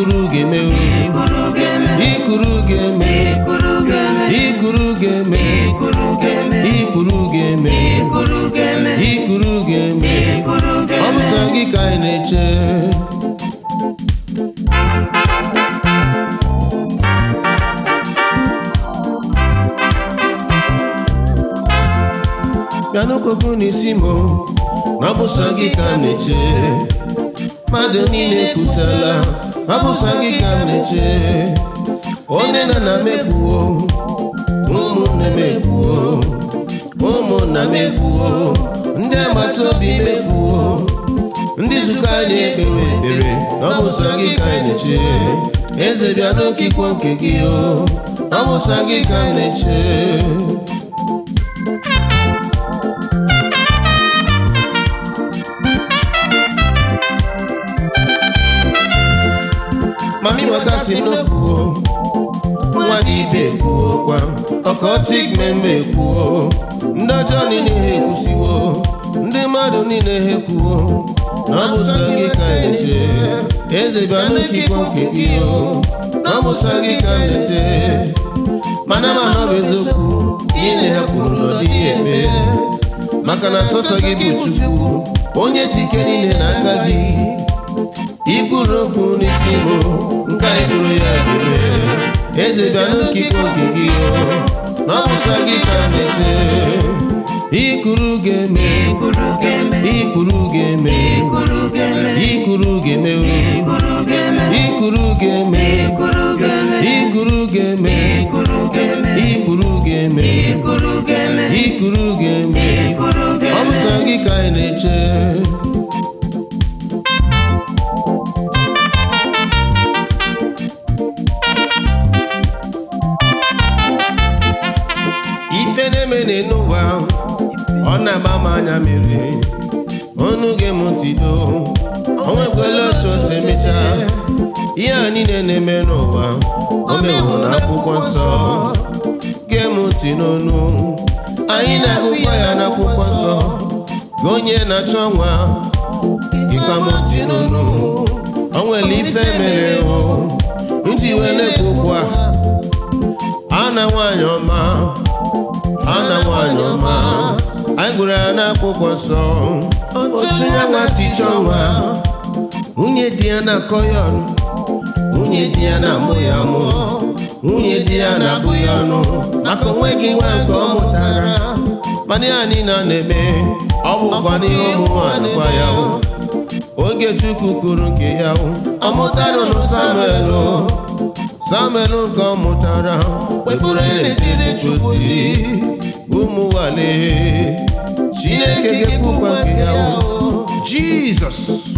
ikuru ga-eme o ikuru ga-eme ikuru ga-eme ikuru ga-eme ikuru ga-eme ikuru ga-eme ikuru ga-eme ikuru ga-eme ikuru ga-eme ikuru ọ ga-eme bụ sọ gị ka anyị na-eche bịanụkọkụ n'isi m na ọ bụ sọ gị ka m na-eche mmadụ niile kwusala ọ bụ sọ gị ka m na-eche onye na na mekwuo ụmụnne mekwuo ụmụnna mekwuo ndị agbata obi mekwuo ndị zukọ anyị ekpewe ekpere na ọ bụ sọ gị ka anyị na-eche eze bịa n'okikwo nke gị o ọ bụ sọ gị ka anyị na-eche mami waka si n'okwuo nwa dị ibe kwuokwa ọkọtik mmemme kwuo ndị ọjọọ niile ha ekwusiwo ndị mmadụ niile ha ekwuo na ọ bụ sọ gị ka anyị na-eche eze bịa n'okikwo nke gị o na ọ bụ sọ gị ka anyị na-eche mana ma na ọ bụ eziokwu ile ha kwuru na ọ dịghị eme maka na sọsọ gị bụ chukwu onye ji ike niile n'aka gị ikwuru okwu n'isi m nke anyị kwuru ya ga-eme eze bịa n'okike oge gị o na ọ bụ sọ gị ka m na-eche ikwuru ga-eme ikuru ga-eme ikwuru ga-eme ikuru ga-eme ikwuru ga-eme o ikuru ga-eme ikwuru ga-eme ikuru ga-eme ikwuru ga-eme ikuru ga-eme ikwuru ga-eme ikuru ga-eme ikwuru ga-eme ikuru ọ bụ ga-eme sọ gị ka anyị na-eche ife na-eme n'ụwa ọ na-agba m anya mmiri ọnụ gem tido o nwekwala otu o si emechaa ihe a niile na-eme n'ụwa o mewo na akwụkwọ nsọ gem ntị n'onu anyị na-agụkwa ya n'akwụkwọ nsọ gị onye na-achọ nwa ịkwa m ntị n'onu o nwere ife mere o nji wee na-ekwu okwu a ana nwaanyị ọma ana nwaanyị ọma anyị gụrụ ya n'akwụkwọ nsọ otu ya nwa tichọ nwa nwunye di ya na-akọ ya ọnụ nwunye di ya na-amụ ya amụ nwunye di ya na-abụ ya ọnụ maka onweghị nwa nke ọ mụtara mana ya niile a na-eme ọ bụkwa n'ihe ọmụmụ anụkwa ya o. oge chukwu kwuru nke ya o. ọ mụtara nụ samuel o. samuel nke ọ mụtara wepụrụ n'etiti chukwu ụmụ nwale chineke ga-ekwukwa nke ya o. jizọs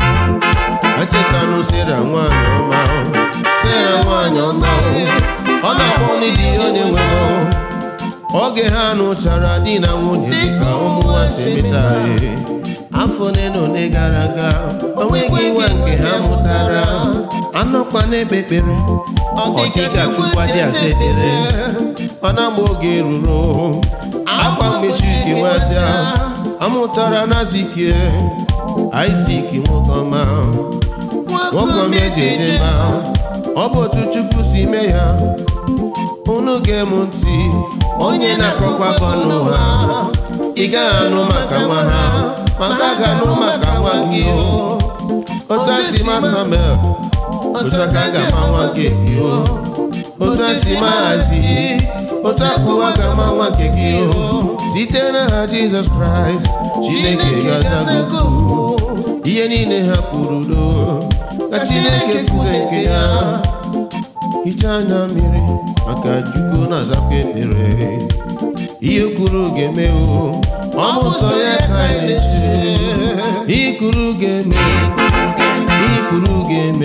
echetanụ sera nwanyị ọma sera nwanyị ọma o. ọ na-akpọ n'idi onye nwe m oge ha nụchara di na nwunye dịka ụmụ nwa si emeta ihe afọ ole na ole gara aga o nweghị nwa nke ha mụtara anọkwa n'ekpe ekpere ọdịga chukwa dị asa ekpere mana mgbe oge ruru akwa mmechi kewazịa amụtara na zikie Isaac nwoke ọma nwoke ọma eji eje ma ọ bụ otu chukwu si mee ya unu ga-emu ntị onye na-akọkwa akọ n'ụwa ị gaghị anụ maka nwa ha maka a ga-anụ maka nwa gị o otu a si ma Samuel otu a ka a ga-ama nwa nke gị o otu a si ma hazi otu a kụwa ga-ama nwa nke gị o site n'aha Jizọs Kraịst Chineke ga-azago ihe niile ha kwuru do ka Chineke kwuze nke ya hichaa anya mmiri maka Chukwu na-azakwa ekpere ihe kwuru ga-eme o ọ bụ sọ ya ka anyị na-eche ikwuru ga-eme ikwuru ga-eme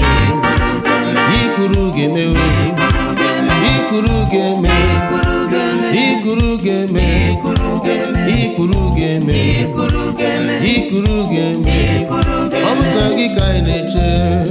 ikwuru ga-eme o ikwuru ga-eme ikwuru ga-eme ikwuru ga-eme ikwuru ga-eme ọ bụ sọ gị ka anyị na-eche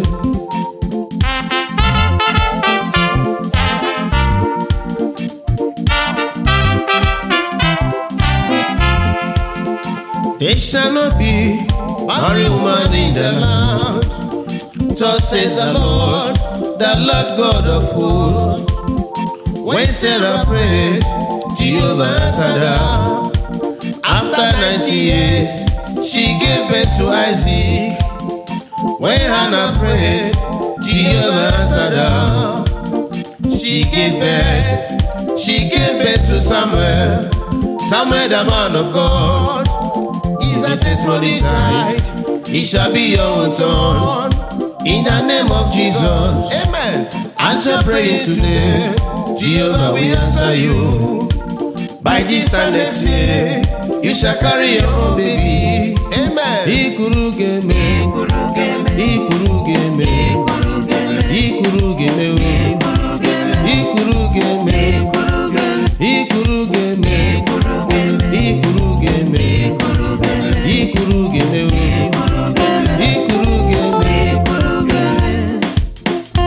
There shall not be barren woman in the land. Thus says the Lord, the Lord God of hosts. When Sarah prayed, Jehovah answered her. After 90 years, she gave birth to Isaac. When Hannah prayed, Jehovah answered her. She gave birth, she gave birth to Samuel. Samuel, the man of God, is a testimony child. He shall be your own son. In the name of Jesus, Amen. Answer praying today. Jehovah will answer you. By this time next year, you shall carry your own baby. Amen. Ikuru geme, Ikuru geme, ikuru geme, ikuru geme, ikuru geme, o. ikuru geme, ikuru geme, ikuru geme, ikuru geme, ikuru geme, ikuru geme, ikuru geme, o. ikuru geme. ikuru geme.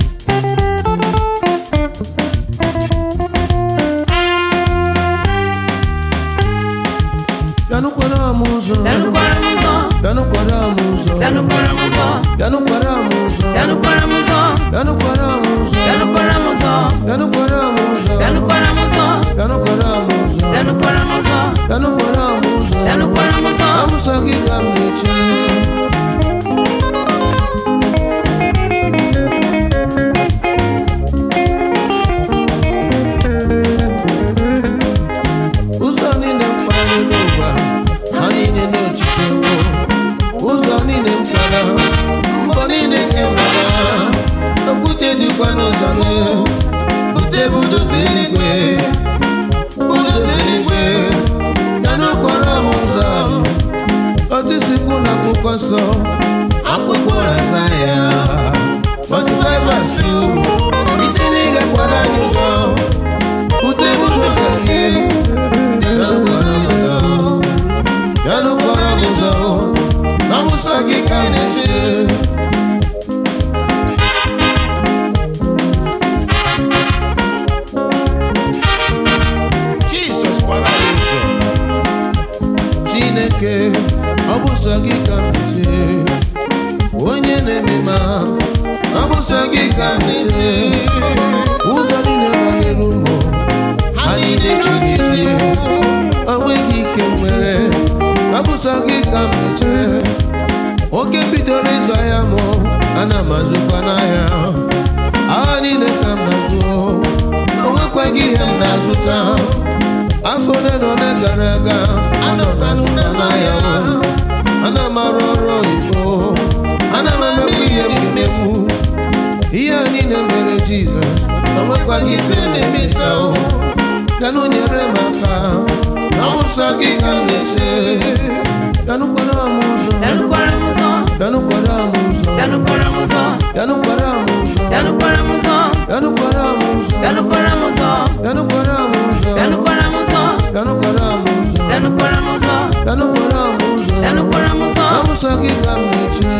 Bịanụkwara m ụzọ, Bịanụkwara m ụzọ, bịanụkwara m ụzọ, bịanụkwara m ụzọ, bịanụkwara m ụzọ, bịanụkwara m ụzọ, bịanụkwara m ụzọ, bịanụkwara m ụzọ, bịanụkwara m ụzọ, bịanụkwara m ụzọ, bịanụkwara m ụzọ, bịanụkwara m ụzọ, bịanụkwara m ụzọ. bịanụkwara m ụzọ. Amụsọ gị ka m na-eche. Ụzọ niile m kpara n'ụwa, ha niile n'ochiche mbụ. Ụzọ niile m kpara, mbọ niile nke m gbara. Okwute dịkwa n'ụzọ m. Bute budozi eluigwe, budozi eluigwe. Ya n'okporo m ụzọ. otisikwu na akwụkwọ nsọ akwụkwọ Aịzaya 45 verse 2 isi na ị ga-akwara anyị ụzọ bute ụzọ gị bịa n'okporo gị ụzọ bịa n'okporo gị ụzọ na nsọ gị ka a na-eche Jizọs kwara anyị ụzọ Chineke ọ bụ sọ gị ka m na-eche onye na-eme ma ọ bụ sọ gị ka m na-eche ụzọ niile gbanyere ụmụ ha niile chirizie o nweghị ike nwere ọ bụ sọ gị ka m na-eche oge bidoro ịzụ ahịa mụ ana m azụkwa n'ahịa agha niile ka m na-azụ o nwekwaghị ihe m na-azụta afọ ole na ole gara aga ana m azụ n'ahịa ana m arụ ọrụ oyibo ana m emekwa ihe m ga-emegbu ihe a niile mere jizọs o nwekwaghị ife na-emeta o bịanụ nyere m aka na ụzọ gị ka m na-eche bịanụkwara m ụzọ Bịanụkwara m ụzọ, bịanụkwara m ụzọ bịanụkwara m ụzọ, bịanụkwara m ụzọ bịanụkwara m ụzọ, bịanụkwara m ụzọ bịanụkwara m ụzọ, bịanụkwara m ụzọ bịanụkwara m ụzọ, bịanụkwara m ụzọ bịanụkwara m ụzọ, bịanụkwara m ụzọ bịanụkwara m ụzọ. Amụsọ gị ka m na-eche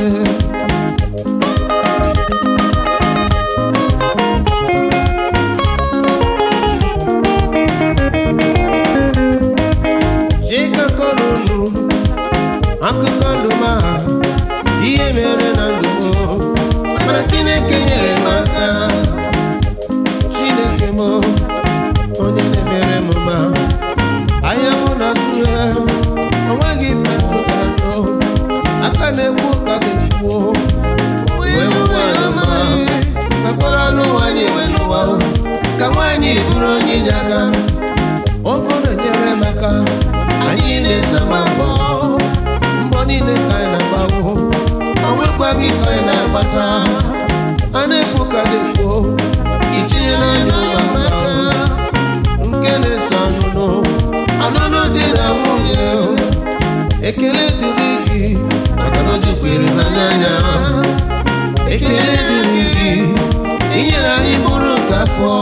Chika kọrọ unu akụkọ ndụ m a ihe mere na ndụ m mana Chineke nyere m aka Chineke m onye na-emere m mma ahịa mụ na tụhe onweghị ife tụtara tọ aka na-ekwu ka ga-ekwuo wee nwanyị ọma akpọrọ anụ nwaanyị wee n'ụwa o. ka nwaanyị bụrụ onye inye aka ogo na-enyere m aka anyị na-esama mbọ mbọ niile ka anyị na-agbawo o nwekwaghị ife anyị na-akpata a na-ekwu ka na-ekwu itinye n'anya ụwa maka nke na-eso ọnụnụ ọnụnụ dị na nwunye ekele dịrị gị maka na o jukwere n'anya ekele dịrị gị inyere anyị bụrụ nke afọ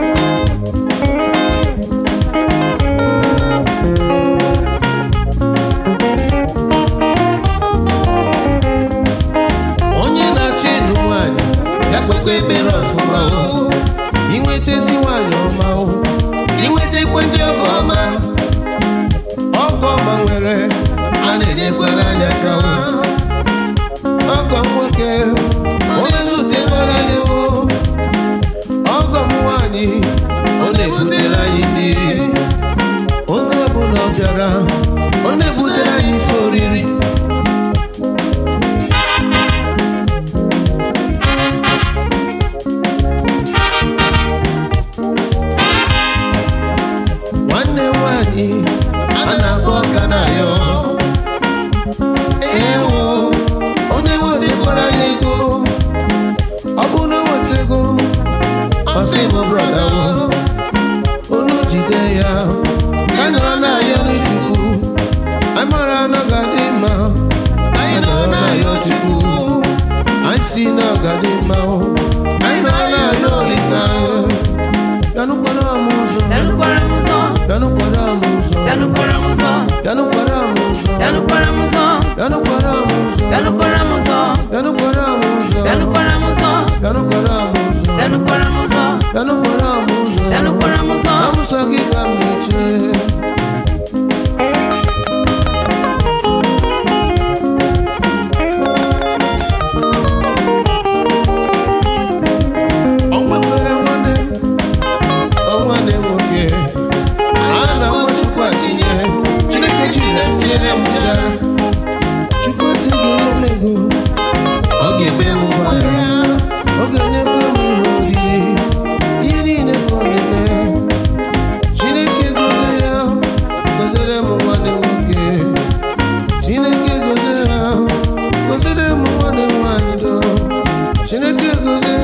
onye na-achị ịlụ nwaanyị ya kpekwa ekpere ọfụma o inwetezi nwaanyị ọma o inwetakwa ndị ọgọ ọma ọgọ ọma nwere a na-enyekwara anya aka o ọgọ nwoke onye zute mara ya o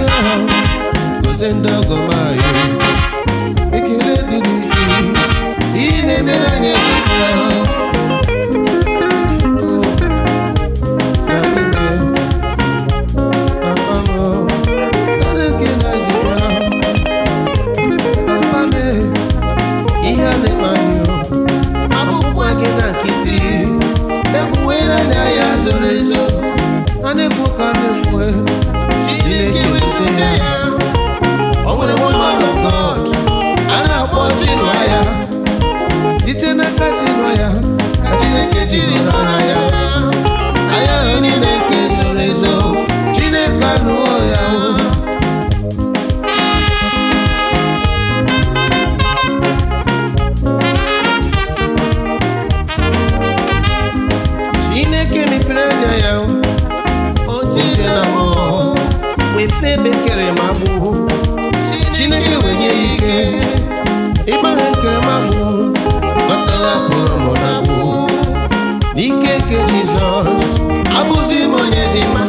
ahụ gozie ndị ọgọ m anyị ekele dịrị gị ihe na-emere anyị ebube ahụ na nne papa m nara gị na jibra papa m ihe a na-eme anyị abụkwa gị na nkịtị egbuwere anya ya zoro ezo a na-ekwu ka a na-ekwe Chineke wezụta ya o nwere woman of God a na-akpọ Chinua ya site n'aka Chinua ya ka Chineke jiri rọra ya anya ahụ niile nke zoro ezo Chineke anụwo ya o Chineke mepere anya ya oche na mmụọ wefe bekere ma gbụ Chineke wenye ya ike ịgbaghe nkere ma gbụ ọtagha pụrụ m na gbụ n'ike nke Jizọs abụzi m onye dị mma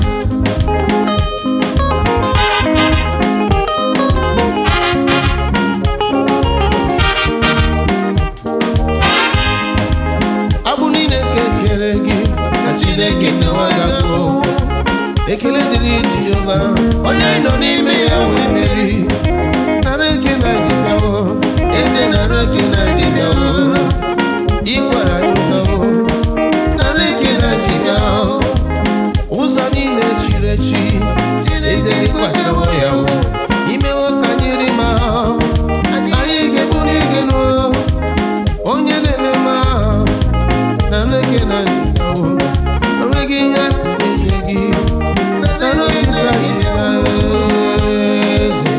agbụ niile ka ekere gị ka Chineke kewa ya kwuo ekele dịrị Jehova onye nọ n'ime ya wee meri nara eke na jibiawo eze nara eke na jibiawo ịkwara n'ụzọ nara eke na jibiawo ụzọ niile chiri echi eze ịkwasawo ya wo imewo ka anyị ri ma anyị ga-eburu ige n'ụlọ onye na-eme mma na nleke na jibiawo onweghị ihe akụrụ ihe gị nara eke na jibiawo eze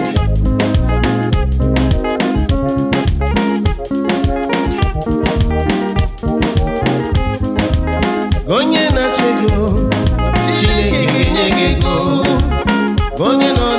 onye na-achị ego Chineke ga-enye gị ego onye nọ